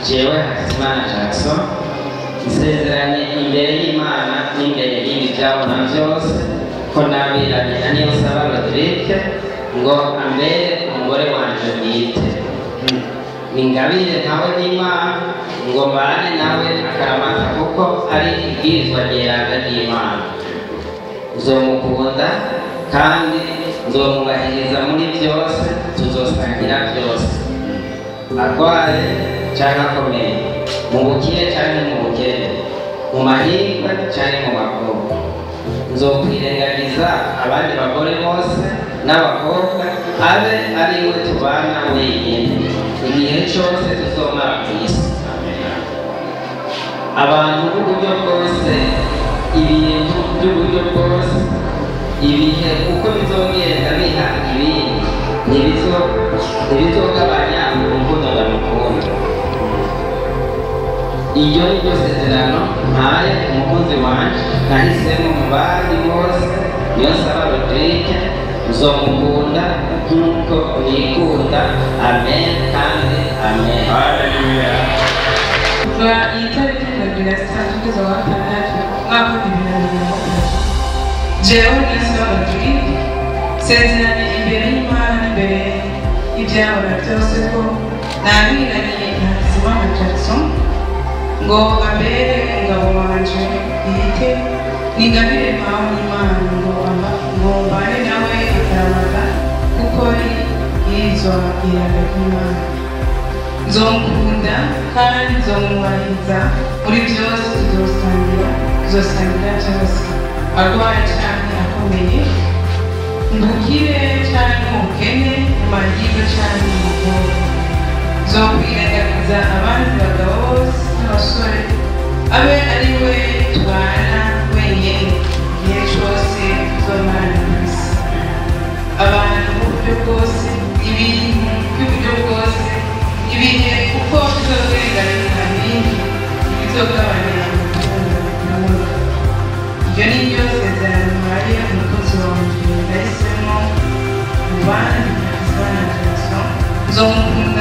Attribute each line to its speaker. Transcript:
Speaker 1: jewe hakizimana jackson nsezeranye imbere y'imana n'imbere y'ibyabona byose ko nabiranye na niyo saba rodirike ngo ambere umugore wanje bwite ningabire nawe n'imana ngo mbane nawe akaramata kuko ari ibwirizwa ryeranga ry'imana nzomukunda kandi nzomwubahiriza muri byose tuzosangira byose arwaye cyangwa akomeye mu bukire cyangwa mu bukene mu mahirwe cyangwa mu makuba nzokwirengagiza abandi bagore bose n'abakobwa abe ari we tubana wenyine igihe cyose tuzomara ku isi abantu b'uburyo bwose ibintu by'uburyo bwose ibihe uko bizongera biha ibindi ntibizo- ntibizogabanya urukundo ndamukunda iryo ni ryo sezerano mpaye umukunzi wanje nahisemo mu bandi bose niyo nsaba rodirike nzomukunda nk'uko nikunda amen kandi amen
Speaker 2: kuva iyi tariki mirongo ine na zitandatu kugeza ku wa gatandatu umwaka w'ibihumbi bibiri na mirongo itatu jewe niyonsaba rodirike nsezeranye imbere y'imana n'imbere y'ibyabona byose ko nabiraniye na hakizimana jackson ngo abere umugabo wanje bwite ningabire mpawe n'imana ngo aba- ngo mbane nawe akaramata kuko ari irizwa iranga ry'imana nzomukunda kandi nzomwubahiriza muri byose tuzosangira tuzosangira byose arwaye cyane akomeye mbukire cyane umukene mu mahirwe cyane mu mukobwa nzokwirengagiza abandi bagabo bose n'abasore abe ari we tubana wenyine igihe cyose tuzomarana ku isi abantu b'uburyo bwose ibintu by'uburyo bwose ibihe uko bizorenganira ibindi bizogabanya urukundo n'amahoro iryo ni ryo sezerano mpaye umukozi wanjye nahisemo mu bandi hakizimana jackson nzomukunda